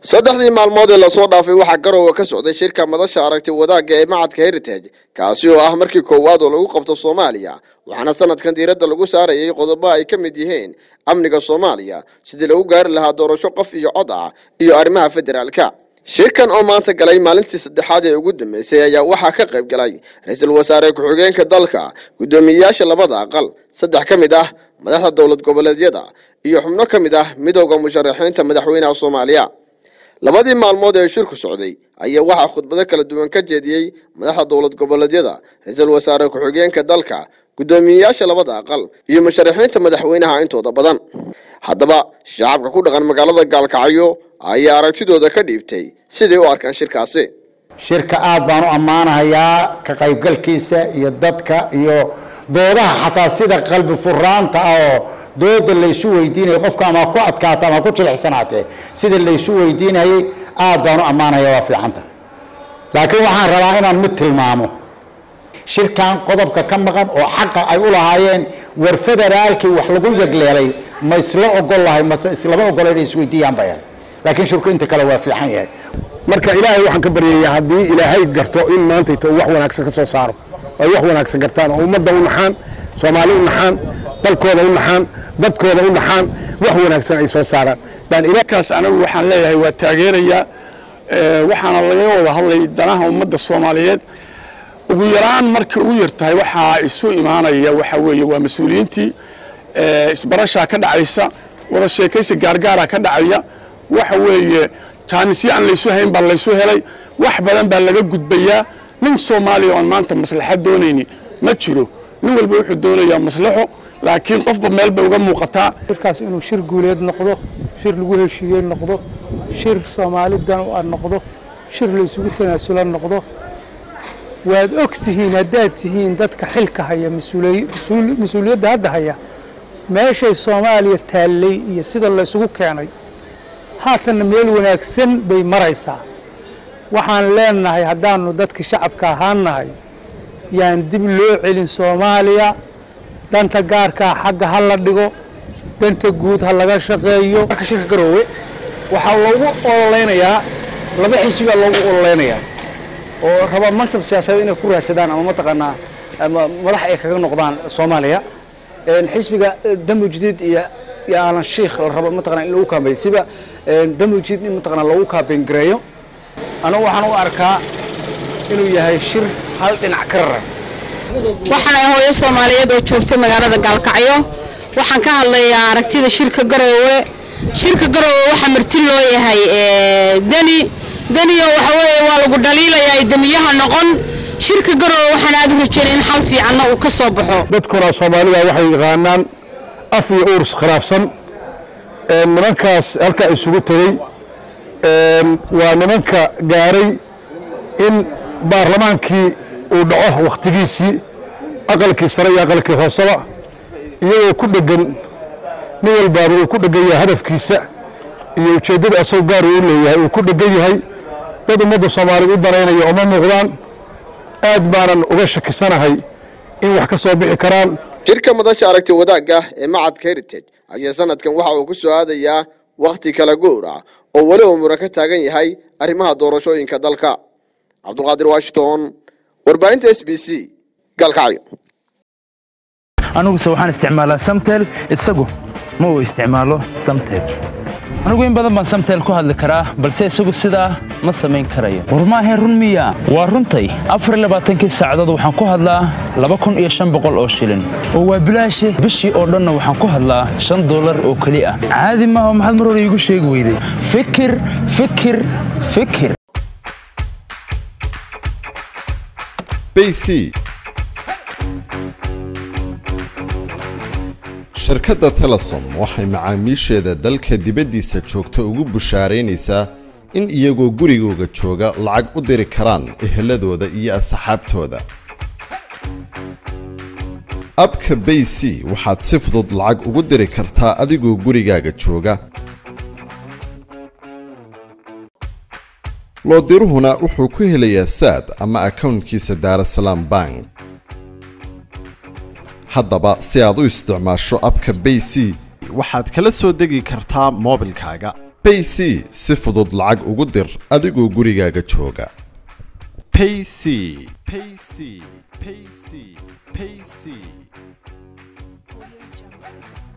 saddexdii maalmood ee lasoo dhaafay waxaa garowe ka socday shirka madasha aragti wadaagga ee macadka heritage kaasi oo ah markii koowaad oo lagu qabto soomaaliya waxaana sanadkan diiradda lagu saarayay qodobo ay ka mid yihiin amniga soomaaliya sidii lagu gaari lahaa doorasho qof iyo cod ah iyo arrimaha federaalka shirkan oo maanta galay maalintii saddexaad ee ugu dambeysay ayaa waxaa ka qayb galay ra-iisul wasaare ku-xigeenka dalka guddoomiyeyaasha labada aqal saddex ka mid ah madaxda dowlad goboleedyada iyo xubno ka mid ah midooda musharaxiinta madaxweynaha soomaaliya labadii maalmood ee shirku socday ayaa waxaa khudbado kala duwan ka jeediyey madaxda dowlad goboleedyada ra-iisul wasaare ku-xigeenka dalka guddoomiyeyaasha labada aqal iyo musharaxiinta madaxweynaha intooda badan haddaba shacabka ku dhaqan magaalada gaalkacyo ayaa aragtidooda ka dhiibtay siday u arkaan shirkaasi shirka aad baan u ammaanahayaa ka qaybgalkiisa iyo dadka iyo doodaha xataa sida qalbi furaanta ah oo dooda laysu weydiinayo qofka ama ku adkaata ama ku jilicsanaatee sida laysu weydiinayay aad baan u ammaanaya waa fiicanta laakiin waxaan rabaa inaan mid tilmaamo shirkan qodobka ka maqan oo xaqa ay u lahaayeen war federaalkii wax lagu yagleelay ma isla ogol lahay mase islama ogola inay isweydiiyaan bay ahay laakiin shirku inta kale waa fiican yahay marka ilaahay waxaan ka baryayaa haddii ilaahay garto in maantayto wax wanaagsan ka soo saaro ay wax wanaagsan gartaan oo ummadda u naxaan soomaali u naxaan dalkooda u naxaan dadkooda u naxaan wax wanaagsan ay soo saaraan baan ilakaas anagu waxaan leeyahay waa taageerayaa waxaana laga wada hadlay danaha ummadda soomaaliyeed ugu yaraan markay ugu yartahay waxaa isu imaanaya waxa weeye waa mas-uuliyiintii isbarashaa ka dhacaysa wada sheekaysi gaargaara ka dhacaya waxa weeye jaanisyo aan laysu hayn baa laysu helay wax badan baa laga gudbayaa nin soomaaliya oon maanta maslaxad doonayni ma jiro nin walba wuxuu doonayaa maslaxo laakiin qofba meel bay uga muuqataa shirkaas inuu shir guuleed noqdo shir lagu heshiiyey noqdo shir soomaalidan u ad noqdo shir laysugu tanaasula noqdo waad og tihiin haddaad tihiin dadka xilka haya mas-uuliyadda hadda haya meeshay soomaaliya taallay iyo sida laysugu keenay haatanna meel wanaagsan bay maraysaa waxaan leenahay haddaannu dadka shacabka ahaannahay yaan dib loo celin soomaaliya danta gaarkaa xagga ha la dhigo danta guud ha laga shaqeeyo marka shirka garoowe waxaa loogu ololeynayaa laba xisbi baa loogu ololeynayaa oo raba mansab siyaasadeed inay ku raadsadaan ama mataqaanaa ama madax ay kaga noqdaan soomaaliya xisbiga damu jadiid iyo iyo aalan shiikh la rabo mataqana in lagu kaambeeyo siba damu jadiid in mataqana lagu kaambeyn gareeyo anigu waxaan u arkaa inuu yahay shir hal dhinac ka raran waxaan ahay hooyo soomaaliyeed oo joogta magaalada gaalkacyo waxaan ka hadlayaa aragtida shirka garoowe shirka garoowe waxaa marti loo yahay deni deniyo waxa weeye waa lagu dhaliilayaa demiyaha noqon shirka garoowe waxaan aad u rajeynay in xal fiicanna uu ka soo baxo dadkuna soomaalida waxay yaqaanaan af iyo uurs khilaafsan nimankaas halkaa isugu tegey waa nimanka gaaray in baarlamaankii uu dhaco wakhtigiisii aqalkii sare iyo aqalkii hooseba iyagoo ku dhegan nin walbaaba uu ku dhegan yahay hadafkiisa iyo ujeeddada asagoo gaar uu leeyahay uu ku dhegan yahay dad ummadda soomaaliyeed u danaynaya uma muuqdaan aad baanan uga shakisanahay in wax ka soo bixi karaan shirka madasha aragti wadaagga ee macadka heritage ayaa sanadkan waxa uu ku soo aadayaa wakhti kala guur ah oo weli uu muran ka taagan yahay arrimaha doorashooyinka dalka cabdulqaadir washington warbaahinta s b c gaalkacyo aniguse waxaan isticmaalaa samtel isagu ma uu isticmaalo samtel anigu in badan baan samtel ku hadli karaa balse isagu sidaa ma samayn karayo war maahayn run miya waa runtay afar labaatankii saacadood waxaan ku hadlaa laba kun iyo shan boqol oo shilin oo waa bilaashi bishii oo dhanna waxaan ku hadlaa shan dollar oo keli ah caadi maaha maxaad mar hore iigu sheegi weyday fikir fikir fikir bc shirkadda telesom waxay macaamiisheeda dalka dibaddiisa joogta ugu bushaaraynaysaa in iyagoo gurigooga jooga lacag u diri karaan eheladooda iyo asxaabtooda abka bay c waxaad si fudud lacag ugu diri kartaa adigoo gurigaaga jooga loodiruhuna wuxuu ku helayaa saad ama akownkiisa daarasalaam bank haddaba si aad u isticmaasho abka bay c waxaad kala soo degi kartaa moobilkaaga payc si fudud lacag ugu dir adigoo gurigaaga jooga payc payc payc payc